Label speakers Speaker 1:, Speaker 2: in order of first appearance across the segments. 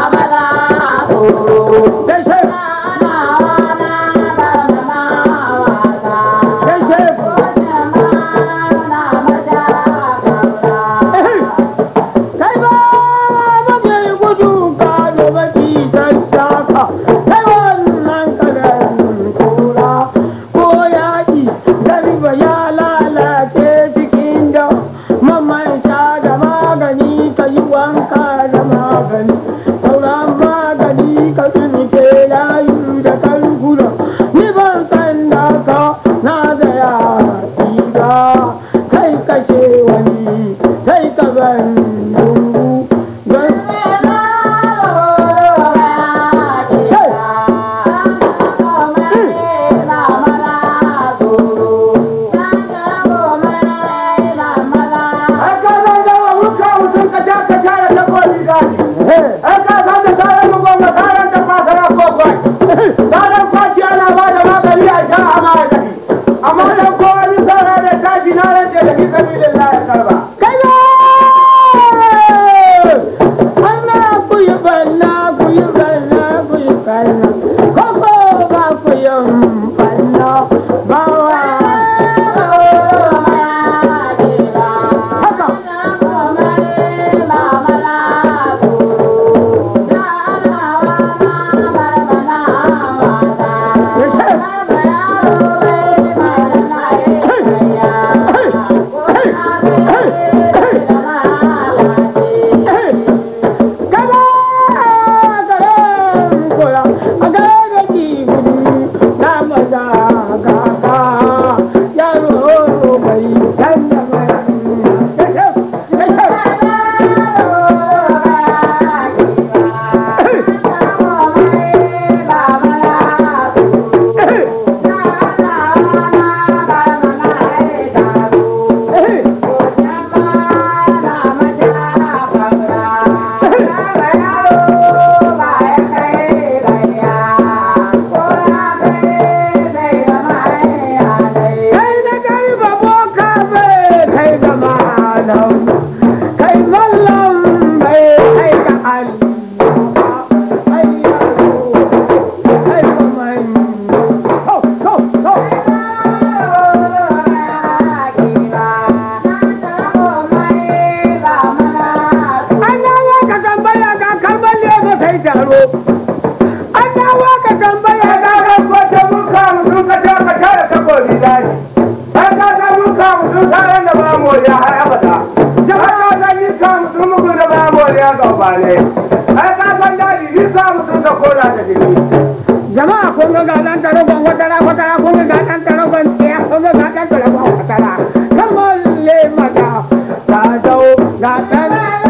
Speaker 1: jama'a kun ga ga dan taragon watara watara kun ga dan taragon tsiya kun ga ga dan taragon watara kan molle mata ta dau ga dan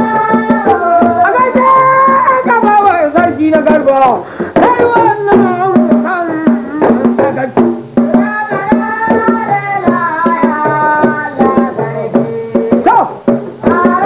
Speaker 1: a ga ta ka ba wa sarki na garba kai wannan kan daga to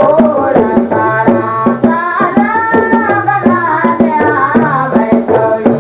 Speaker 2: Thank you.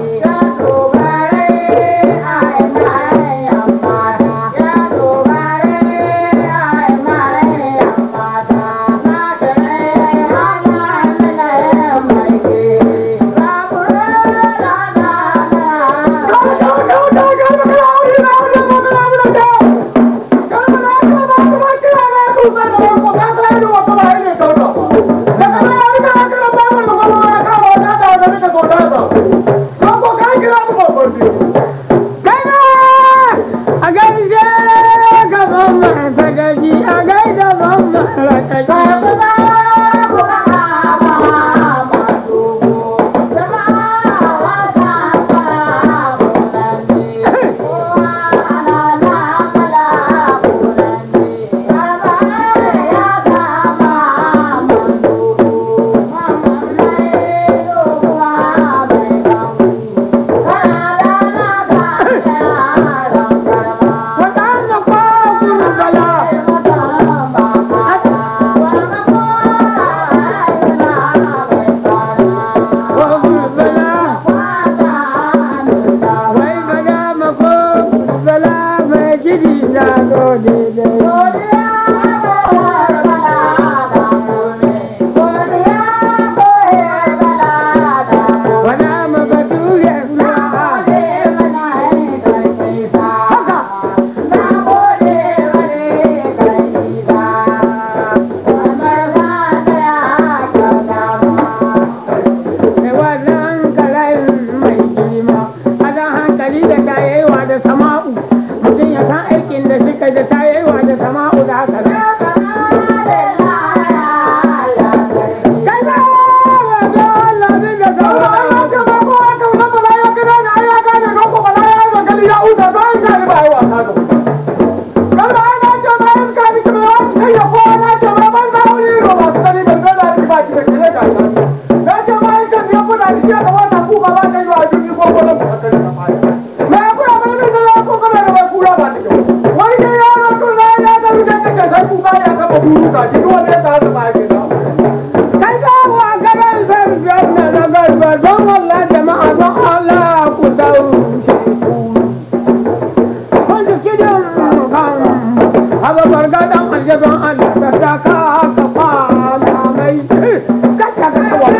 Speaker 1: shi ya kamata kuka ba ta yi wa jirgin ko ko nan ba ta da fara me kula ba ne da ko ko da ba kula ba ta wani da ya ro to na ya da mu da ta sai kuka ya kama buru ka ji wani ya ta da ba ke da kai ga wa gaban san janna na garba don Allah jama'a don Allah ku taushe ku kun ji kidin kan haba bargadan aljaban Allah da ta ka ka fara mai ka ka ka wa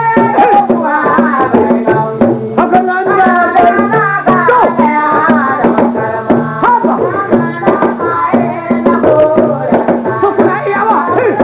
Speaker 1: haka nan da to haba to kuna iya wa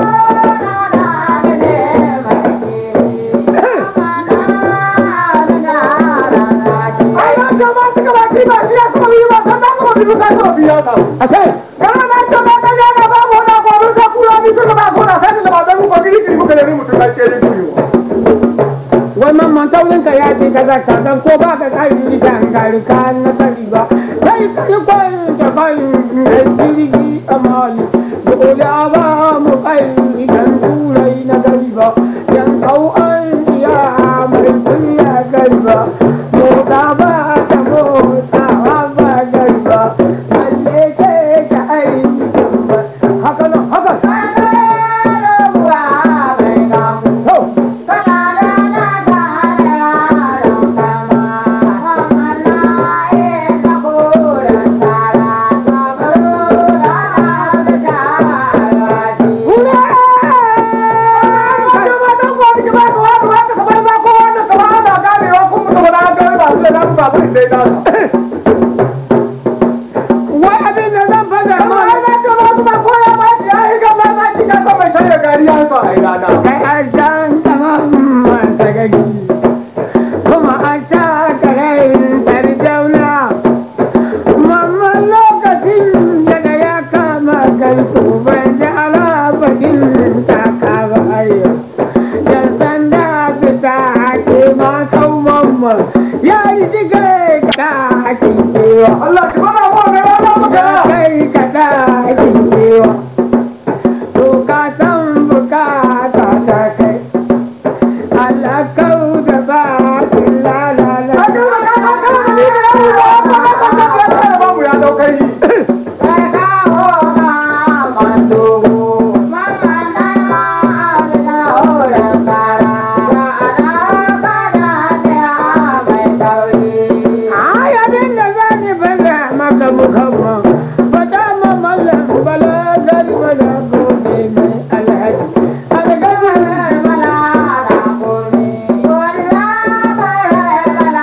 Speaker 1: ai na ce ba su gaba ki ba shi ya kuma yi ba san da kuma bi ka to biya ka asai kana na ce ba ka ya na ba mu na ko mun ka kula ni ka ba ko na sai da ba da mu ko gidi gidi muka da mu mutum ka ce ni ku wannan mantaunin ka ya ce ka zaka dan ko ba ka kai ni kan gari ka na sani ba sai kai kwai da kai da jirgi amali dole a ba mu kai idan turai na gari ba yan kau an iya mai kunya gari ba mota ba ta mota ba gari ba lalle ke ka aiki haka nan haka to wai abin da zan faɗa ma kai an san tsaman manta gagi kuma an sha karayin sarjauna mamman lokacin daga ya kama garku ban ji alabadin taka ba ayyo yan sanda fita ake ma kau mamman ya yi jigare ka ake kewa
Speaker 2: Allah shi bana mu ga yana magana.
Speaker 1: kai ka ake kewa to ka san bukata ta kai Allah kau da ba lalala Ai abin da za ni bada maka mukamman Bada ma mallam bala gari bala gobe mai alhaji Algazi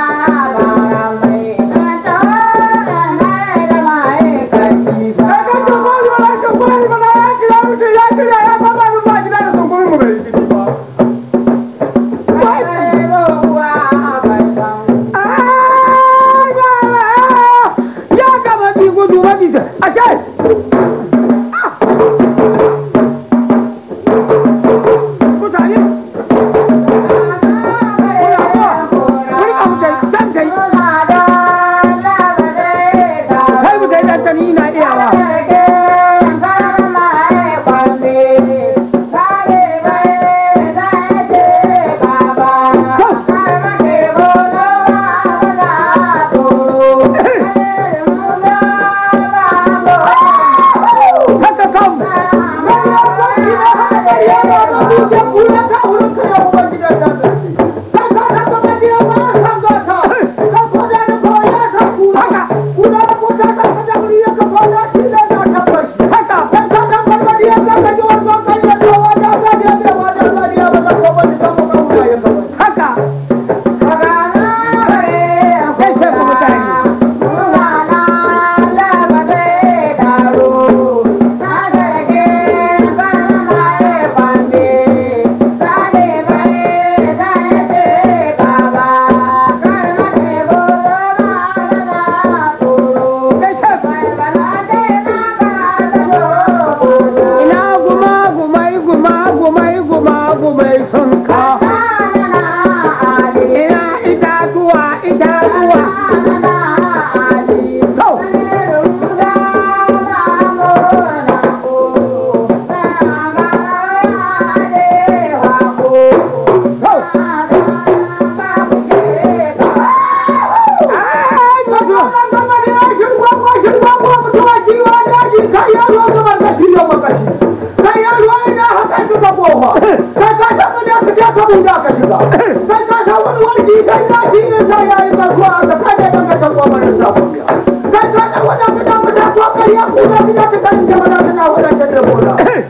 Speaker 2: Kai ka san wani warki kai ya ci ne sai ya yi kasuwa da ka da ka san kuma mana sa kuma. Kai ka san wanda ka da mata ko kai ya ku da ka ka san da mana kana wanda ta da bola.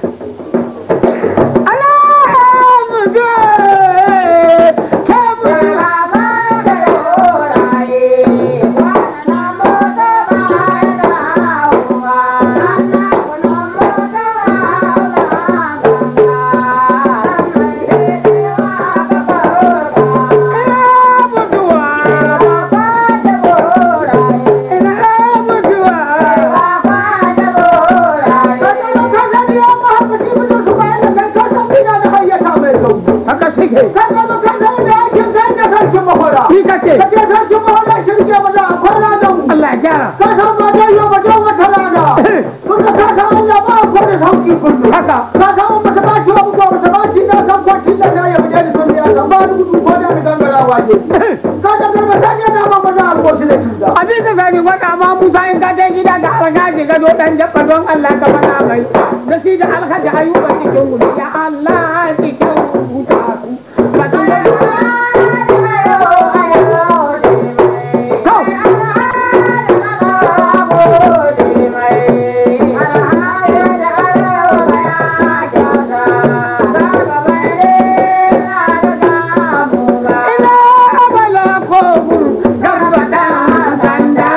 Speaker 1: haka shi ke
Speaker 2: Ka ga ba ka san da aikin kai da sarkin mahora.
Speaker 1: shi kake
Speaker 2: Ka je sarkin mahora shirke ba da akwai ladan
Speaker 1: Allah ya gyara
Speaker 2: ka san ba dai yau ba dai wata lada kuka ka san Allah ba ko da sauki kullu
Speaker 1: haka
Speaker 2: ka san ba ta baci ba ko ba ta baci da san ko cin da ya bude da sun ya san ba da gudu ko da gangara waje ka san da ba sai da ba ba za a ko shi da cin da
Speaker 1: abin da zani faɗa ma Musa in ka je gida da alhaji ga do dan jabba don Allah ka faɗa mai da shi da alhaji ayuba cikin gudu ya Allah cikin gudu ba ta ina abala ko garba dan sanda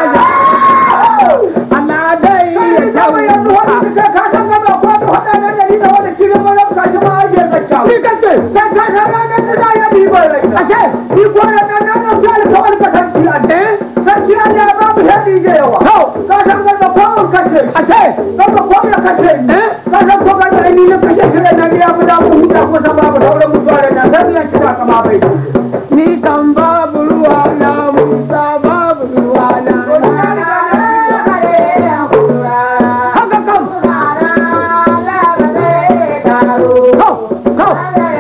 Speaker 1: Allah dai ya
Speaker 2: kawai yanzu
Speaker 1: tauka
Speaker 2: wani ka ka san gaba ko da hada da dari da wani kiran wani ka shi ma ake zakka
Speaker 1: shi kake
Speaker 2: ka ka san ranar da za ya bi bai rai
Speaker 1: ashe
Speaker 2: ni ko da nan nan nan sai ka wani ka san ki ade sarki Allah ya ba mu hadi da yawa
Speaker 1: to
Speaker 2: ka san gaba ko mun kashe shi
Speaker 1: ashe
Speaker 2: gaba ko ya kashe ni
Speaker 1: eh
Speaker 2: ka san ko ga ni na kashe shi da nan ya mu da mu huta ko sa babu sauran mutuwa da nan sai ya kira kama bai
Speaker 1: ni kan babu ruwa na Musa babu ruwa na haka kam to to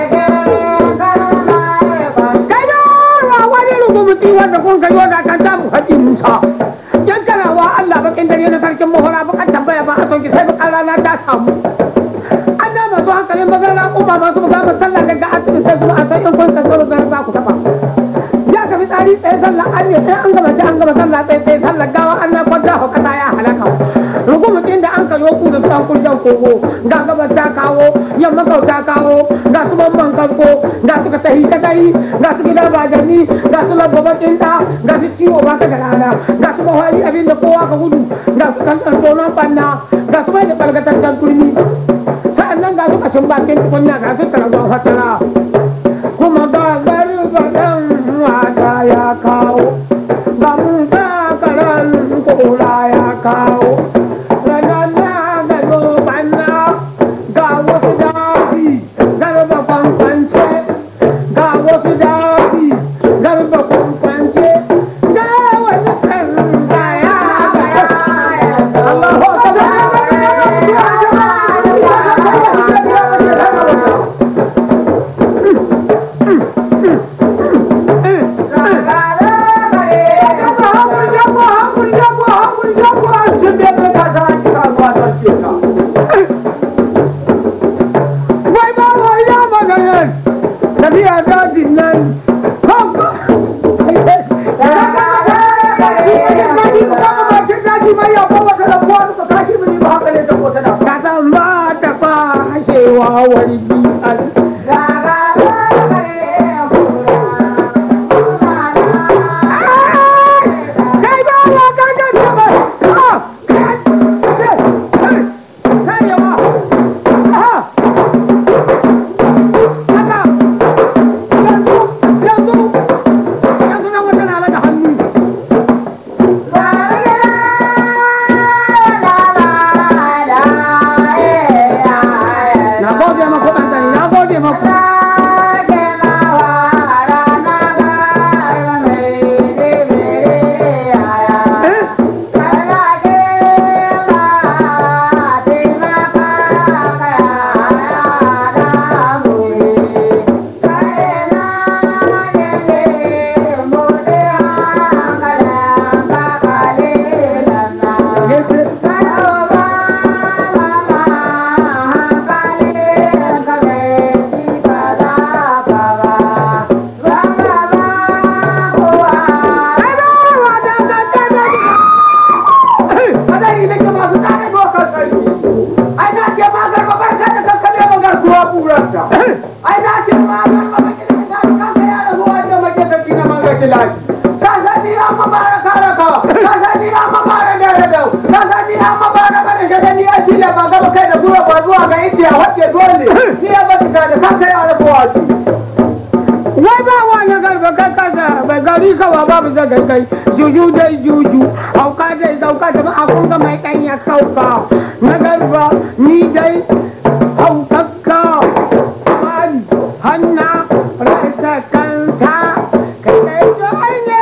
Speaker 1: kai da ruwa wani rugumuti wanda kun kai wanda kan samu haƙi Musa yan karawa Allah bakin dare na sarkin mahora bakan tambaya ba a son ki sai bakan rana ta samu an da masu hankalin magana kuma masu magana sallah daga asibiti sai kuma a san in kun kankaro da za ku taɓa ya tafi tsari tsaye sallah an ne sai an gama sai an gama sallah tsaye tsaye sallah gawa an na kwanta hau kasa ya halaka rugumutin da an kayo ku da sukan kurjan kogo ga gabas ta kawo yamma kau ta kawo ga su mamman kasko ga su ka tahi ta kai ga su gida bajani ga su labba bakin da ga su ciwo ba ta da rana ga su mahali abin da kowa ka gudu ga su kan tonon banna ga su mai da ɓargatattan turmi sa'annan ga su kashin bakin tukunya ga su taragon fatara kuma ga garbaɗan mata ya kawo ga mun karan kura ya kawo ranar na gado banna ga wasu dafi garba kwankwance ga wasu dafi garba kwankwance ga wani kan ya
Speaker 2: Allahu
Speaker 1: wai ba wa ya maganar tafiya dajin nan kanka ka san ba ta fashewa wargi al kai ba wa ka ga ta ba ah kai kai kai yawa ah haka yanzu yanzu yanzu nan wata na da hannu na gode ma kuɗin da
Speaker 2: zuwa ba zuwa ga ice a wacce dole ni ya bata da kanka ya rabu wasu
Speaker 1: wai ba wani garba kai kasa bai gari kawa babu zagai kai juju dai juju hauka dai sauka da a kunga mai ɗanya sauka na garba ni dai haukakka bani hanna rasa kanta kai dai dai ne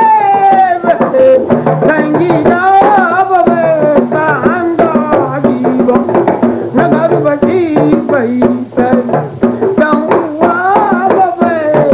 Speaker 1: sangi na ba bai ka hanga ba na garba shi bai sai dan uwa ba bai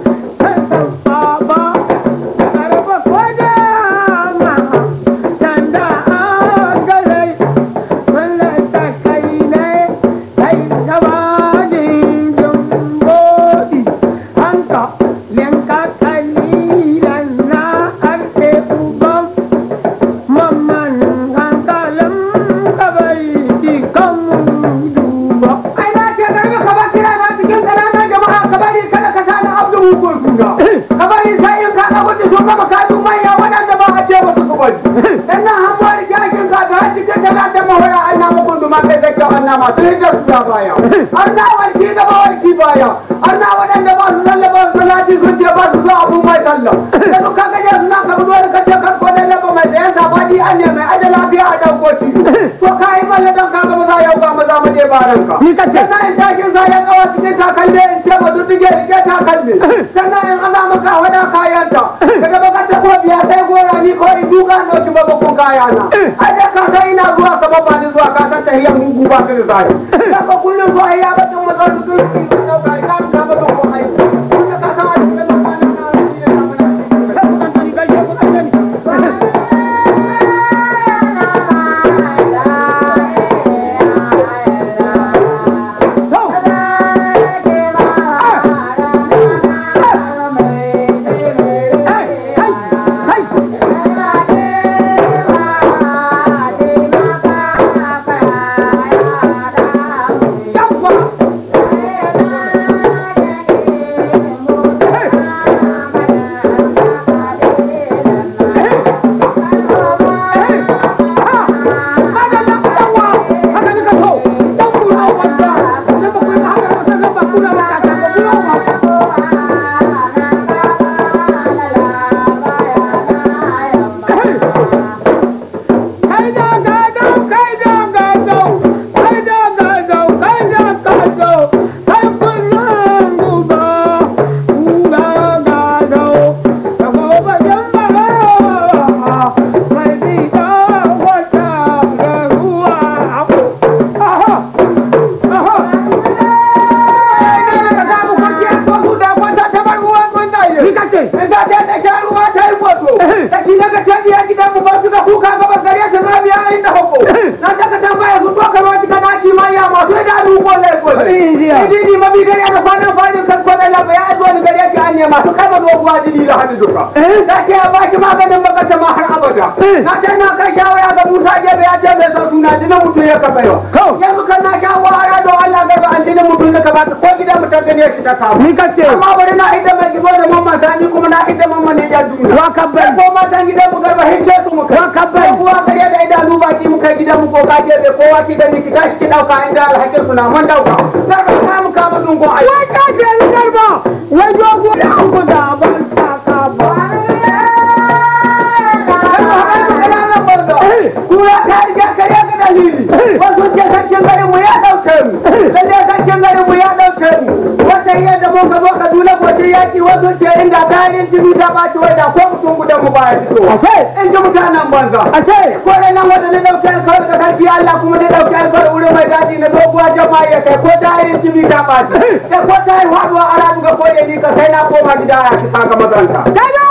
Speaker 2: ai na ce garba ka ba kira na cikin ƙananan jama'a ka bari kada ka sani abdu hukun suna ka bari sai in ka ga gudu sun gama kaju manya waɗanda ba a ce ba su bari dan nan han wani jashin ka ta cikin talatin mahura an na mu gundu ma kai zai kyau an na masu hijjar su da baya an na warki gaba warki baya an na waɗanda ba su lallaba su lati sun ce ba su zo abun mai sallah da duka gaje suna ka gudu wani kace kan ko da laba mai tsayen sabani an ne mai aje lafiya a ɗauko ci to ka yi balle don ka ga maza yau ba maza mu je baranka
Speaker 1: Ni kace?
Speaker 2: sannan in tashin sa ya tsawa cikin takalmi in ce ba duddige rike takalmi sannan in aza maka wada kayanta daga baka ta ko biya sai gora ni ko in duka na ci ba bakon kayana ai da ka sai ina zuwa ka ba ni zuwa ka san tahiyan mugu ba ka da zai da ko kullum so ai ya ba tun matsar su su su dauka ina ka ba don ko ai kuma ka san a cikin mutanen na ne na mana masu kama doguwa jini da hannu duka. Na ce ya bashi maganin bakata ma har abada. Na ce na kai shawara ga Musa Gebe ya ce bai san suna jinin mutum ya kafa yau. Yanzu kan na shawara don Allah gaba an jinin mutum da ka baka ko gida mutum gane shi ta samu.
Speaker 1: Ni kace.
Speaker 2: Amma bari na hidda mai gibo da mamman sani kuma na hidda mamman ne ya duniya.
Speaker 1: Wa kabbai.
Speaker 2: Ko matan gidan mu garba hinshe su mu kai.
Speaker 1: Wa kabbai.
Speaker 2: Ko kuwa gare da idanu baki mu kai gidan mu ko ka je bai kowa ki da ni ki tashi ki dauka inda alhakin su na mun dauka. Garba ka mu kama dungun aiki.
Speaker 1: Wai ka ce ni garba, wai dogo da an guda ban saka ba.
Speaker 2: Kura ta riga kare ga dalili. Wasu ce sarkin garin mu ya dauke mu. Lalle sarkin garin mu ya dauke mu. Wata iya da mun gabo Kaduna gocin yaki wasu ce inda tayin jini ta ɓaci wai da ko mutum gudan mu baya fito.
Speaker 1: Ashe.
Speaker 2: In ji mutanen banza.
Speaker 1: Ashe.
Speaker 2: Ko da nan wanda na dauke alkawar ga sarki Allah kuma na dauke alkawar wurin mai daji na doguwa jama'a ya kai ko tayin jini ta ɓaci. Da ko tayin haɗuwa a rabu ga koye ni ka sai na koma gida ya ki saka mazanta.
Speaker 1: Daga!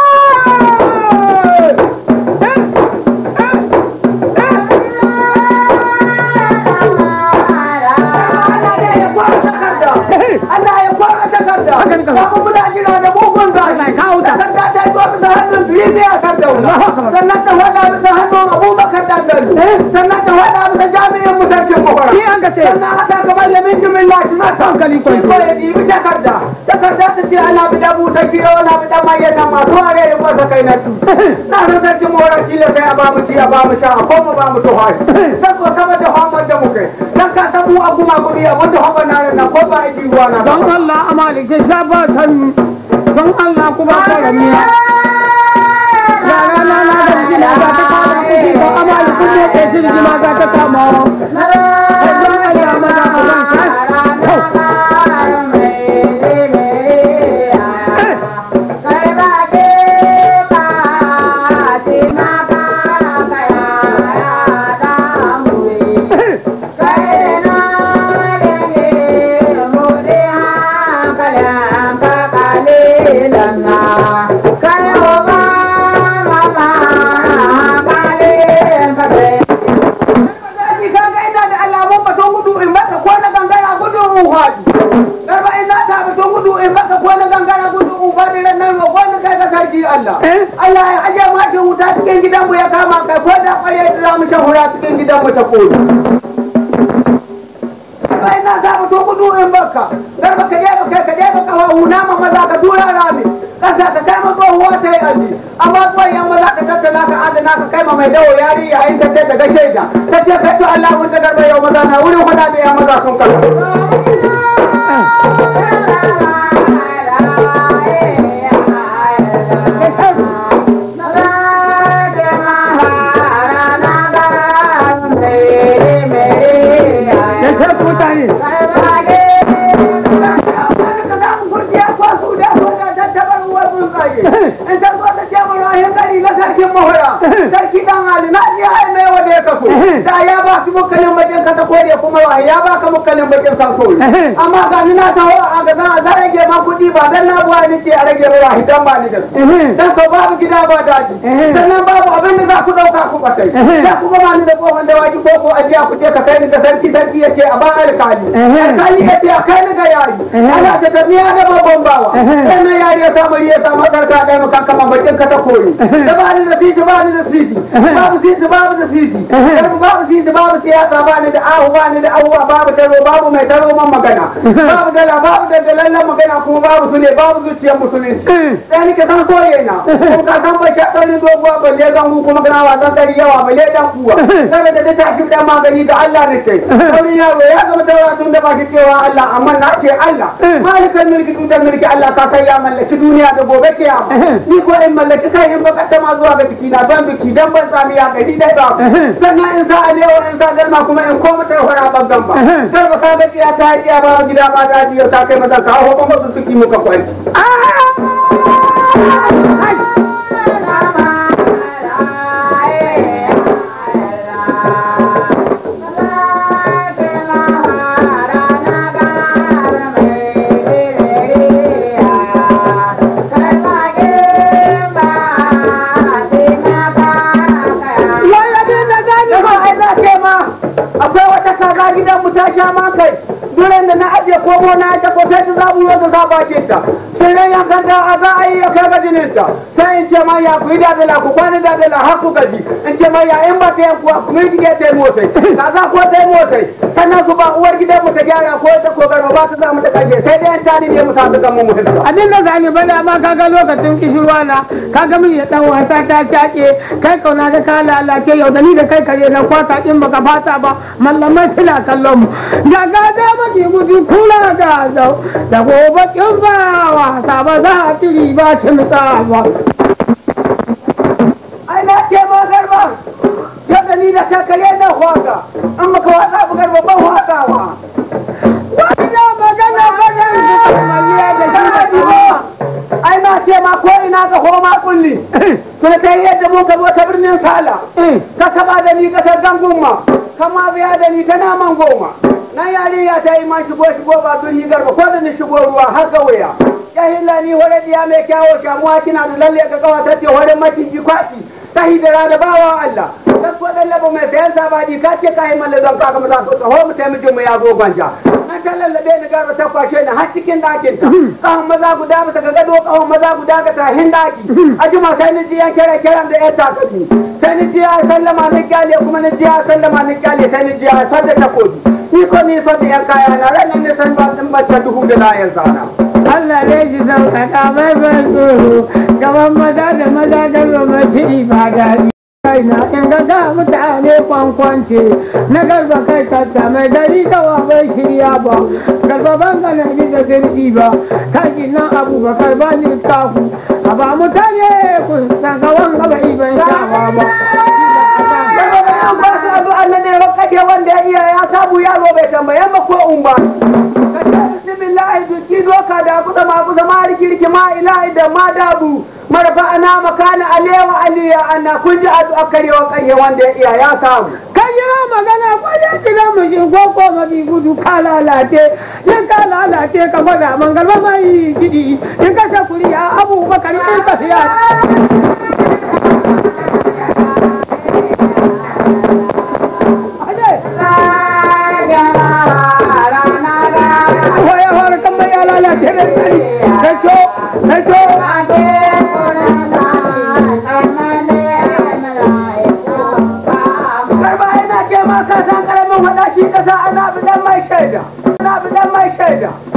Speaker 2: Allah ya kwara takarda.
Speaker 1: Hakan ka.
Speaker 2: Ba mu muna jira da mugun zai.
Speaker 1: Allah ya kawo ta.
Speaker 2: Takarda ta yi bisa hannun biyu ne a kan daula. Sannan ta faɗa bisa hannun Abubakar da bello sannan ta faɗa bisa jami'in mu sarkin mahora
Speaker 1: Ni an ka ce.
Speaker 2: sannan haɗa gaba da min jimin lashi na ta
Speaker 1: Hankali
Speaker 2: shi
Speaker 1: kwanci.
Speaker 2: ko ya ɗibi takarda takarda ta ce ana bi da buta shi ana bi da mayan nan masu ware da kwasa kai na tu na san sarkin mahora shi da sai a ba mu ci a ba mu sha a ko mu ba mu tuhari dan ko saboda hamar da muke dan ka san mu a kuma guri a wanda hamar na nan ko ba a ji ruwa na ba
Speaker 1: don Allah amali ke sha ba san don Allah kuma fara miya yara na na da gina za ta kama kuɗi ba amali kun ne ke shirgi ma za ta kama Ai, don Allah maza a wanka
Speaker 2: Ni ka ga ina da alamun baton gudu in baka ko na gangara gudu in hwaji. Garba ina ta baton gudu in baka ko na gangara gudu in hwaji ran nan ko na kai ka sarki Allah.
Speaker 1: Eh?
Speaker 2: Allah ya aje ma shi wuta cikin gidan mu ya kama kai ko da kware da za mu shan hura cikin gidan mu ta koyi. Garba ina ta baton gudu in baka. Garba ka je baka ka je baka wa huna ma maza ka tura rami. Kasa ka kai ma tsohuwa ta yi aji. Amma tsohon maza ka tattala ka adana ka kai ma mai dawo yari yayin ta ce daga shaida. Ta ce kai to Allah mun ta garba yau maza na wurin fada mai ya maza sun kalla.
Speaker 1: ya ce mutane sarki dan hali na ji ai mai wanda ya kaso da ya ba su mukalin bakin kasa ko da kuma wa ya ba ka mukalin bakin kaso amma ga ni na taho a ga zan za rage ma kuɗi ba dan na buwa ni ce a rage mai wahi dan ba ni da su dan ko babu gida ba daji sannan babu abin da za ku dauka ku batai za ku gama ni da kofan da waji ko ko ajiya ku je ka kai ni da sarki sarki ya ce a ba alkali alkali ya ce a kai ni ga yari ana ta tafiya da babban bawa sannan yari ya samu ya samu sarka da mu kan kama bakin ka ta koyi da ba ni da sisi ba ni da sisi babu sisi babu da sisi babu sisi babu siyasa ba ni da ahu ba ni da ahuwa babu taro babu mai taro man magana babu dala babu da dalallan magana kuma babu su ne babu zuciyar musulunci sai ni ka san soye na kuma ka san bai shaɗar ni doguwa balle gangu kuma kana wasan dari yawa balle dan kuwa saboda da tashi dan magani da Allah ne kai wani yaro ya zama tawa tun da ba shi cewa Allah amma na ce Allah malikan mulki tutar mulki Allah ka san ya mallaki duniya da gobe kiyama ni ko in mallaki kai in baka tama zuwa ga jiki na ban biki dan ban sami ya gari dai ba sannan in sa alewa in sa galma kuma in koma ta hora bangan ba sai ba ka ga ciya ta yi ba gida ba da jiya ta kai mata ka hawo kuma su suki muka kwanci akwai wata kaza gidan mu ta sha ma kai duran da na aje komo na ta ko sai ta zabu yau da za ba ce ta sai ran yankan ta a za a yi ya kai ga jinin ta sai in ce ma ya ku yi da dala ku kwana da dala har ku gaji in ce ma ya in ba ta yankuwa ku yi jike ta yi motsai kaza ko ta yi motsai sannan su ba uwar gidan mu ta gyara ko ta kogar ba ta za mu ta kaje sai dai an tani ne mu ta ga mu mutunta abin da zani bane amma kaga lokacin kishirwa na kaga mun ya dan wasa ta shaƙe kai kauna da ka lalace yau da ni da kai kare na kwata in baka fata ba mallamai suna kallon mu da ga da maki gudu kula da zau da gobe kin ba wasa ba za a tiri ba cin ba
Speaker 2: ai na ce ma garba yadda ni da kakare na hwaka an maka wasa bu garba ban hwakawa
Speaker 1: wannan magana bayan su kamaliya da shi da diwa
Speaker 2: ai na ce ma ko ina ga homa kulli tuna ta yi yadda mun ka zo ta birnin sala ka kaba da ni kasar gangunma kama biya da ni ta naman goma na yariya ta yi ma shigo shigo ba birni garba ko da ni shigo ruwa har ga waya ya hilla ni hore diya mai kyawo shamuwa kina da lalle ka kawa ta ce hore maciji kwaki ta hidira da bawa Allah ta ko dan labo mai sayan sabadi ka ce ka yi malle don ka ga maza ko ho mu taimake mu ya zo gwanja nan ni ta lallabe ni garba ta kwashe ni har cikin ɗakin ta kawon maza guda bisa ga gado kawon maza guda ga tahin ɗaki a jima sai ni ji yan kere kiran da yan takalmi sai ni ji ya sallama ni kyale kuma ni ji ya sallama ni kyale sai ni ji ya sadda ta kotu ni ko ni sadda yan kaya na ranar ni san ba in bacce duhu da layan zana.
Speaker 1: Allah ne ji sauƙaƙa mai ban tsoro gaban maza da maza da romaci ba daɗi. kaina in ga ga mutane kwankwance na garba kai kasta mai dari da wa bai shirya ba garba ban ga na da sirri ba kai nan abubakar ba ni kafu a ba mutane kun san ga wanga ba iban shawa ba
Speaker 2: Garba da yan ba su addu'a na ne wakade wanda ya iya ya samu yaro bai tambaye ma ko umba. Ka ce bismillahi duki doka da kusa ma kusa ma rikirki ma ilahi da ma dabu. Marfa ana makana alewa aliya ana kun ji addu'a karewa kanye wanda ya iya ya samu.
Speaker 1: kan yi magana ko ya kira mu shi ko ko mafi gudu ka lalace in ka lalace ka gwada man garba mai gidi in ka sa kuriya abubakar in ka siya Waya hore kan mai ya lalace da tsari. Kacho, kacho.
Speaker 2: Garba yana ce ma ka san karamin hada shi kasa ana bidan mai shaida. Ana bidan mai shaida.